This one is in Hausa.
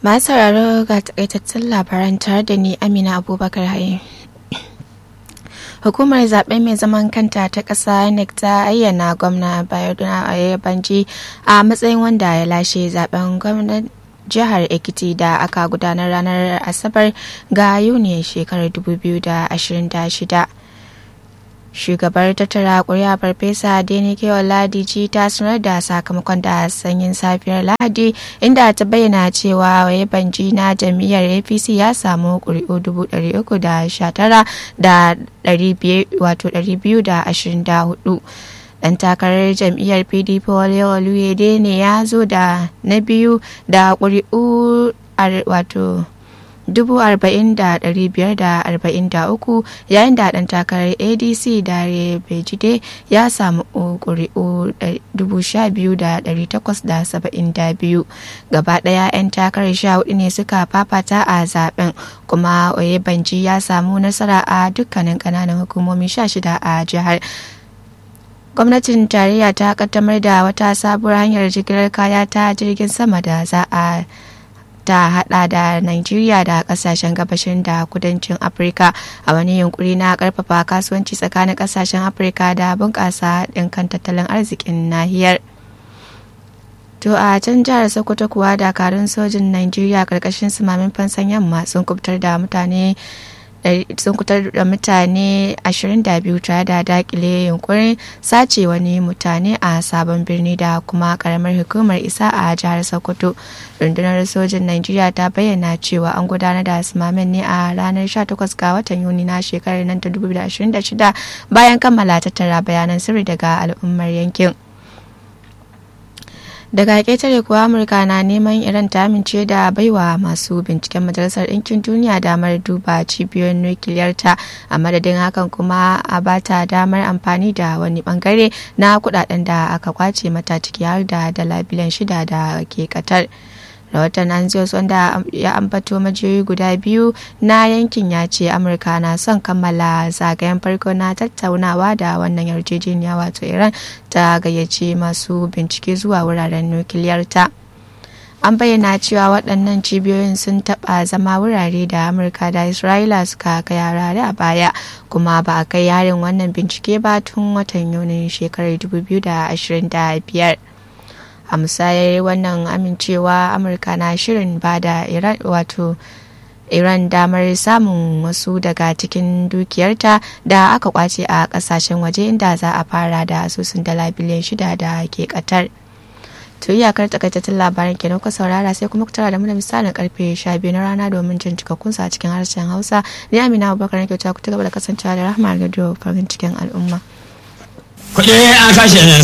Masu sauraro ga takaitattun labaran tare da ni Amina Abubakar Haye. Hukumar zaɓe mai zaman kanta ta ƙasa INEC ta ayyana gwamna Bayoduna Oyebanji a matsayin wanda ya lashe zaben gwamnan jihar Ekiti da aka gudanar ranar Asabar ga Yuni shekarar 2026. shugabar tattara kuri'a farfesa denike oladiji ta sanar da sakamakon da sanyin safiyar lahadi inda ta bayyana cewa waye banji na jam'iyyar apc ya samu kuri'u 319 da 224 dan takarar jam'iyyar pdp wale oluyede ne ya zo da na biyu da kuri'u wato 40,543 yayin da ɗan takarar adc dare bejide ya samu ƙuri'u 12,872 gaba ɗaya 'yan takarar sha hudu ne suka fafata a zaben kuma oyebanji ya samu nasara a dukkanin ƙananan hukumomi 16 a jihar gwamnatin tarayya ta kaddamar da wata sabuwar hanyar jigilar kaya ta jirgin sama da za a ta hada da Nigeria da kasashen gabashin da kudancin Afirka a wani yunkuri na karfafa kasuwanci tsakanin kasashen Afirka da bunƙasa haɗin kan tattalin arzikin nahiyar. To a can jihar Sokoto kuwa dakarun sojin Nigeria karkashin sumamin fansan yamma sun kubutar da mutane sun kutar da mutane 22 tare da dakile yunkurin sace wani mutane a sabon birni da kuma karamar hukumar isa a jihar sokoto rundunar sojin najeriya ta bayyana cewa an gudanar da asimamin ne a ranar 18 ga watan yuni na shekarar nan ta 2026 bayan kammala tattara bayanan sirri daga al'ummar yankin daga ƙetare kuwa amurka na neman iran ta amince da baiwa masu binciken majalisar ɗinkin duniya damar duba cibiyoyin nukiliyarta a madadin hakan kuma a bata damar amfani da wani bangare na kudaden da aka kwace mata ciki har da dala biliyan shida da ke katar rahoton anzios wanda ya ambato majiyoyi guda biyu na yankin ya ce amurka na son kammala zagayen farko na tattaunawa da wannan yarjejeniya wato iran ta gayyace masu bincike zuwa wuraren nukiliyarta an bayyana cewa waɗannan cibiyoyin sun taɓa zama wurare da amurka da isra'ila suka kai harare a baya kuma ba a kai yarin wannan bincike ba tun watan yunin shekarar 2025 a musayar wannan amincewa amurka na shirin ba da iran wato iran damar samun wasu daga cikin dukiyarta da aka kwace a kasashen waje inda za a fara da asusun dala biliyan shida da ke katar to iyakar takaitattun labaran kenan ku saurara sai kuma ku tara da mu da misalin karfe 12 na rana domin jin cikakkun a cikin harshen hausa ni amina abubakar nake ta ku ta gaba da kasancewa da rahama radio farin cikin al'umma kuɗi a kashe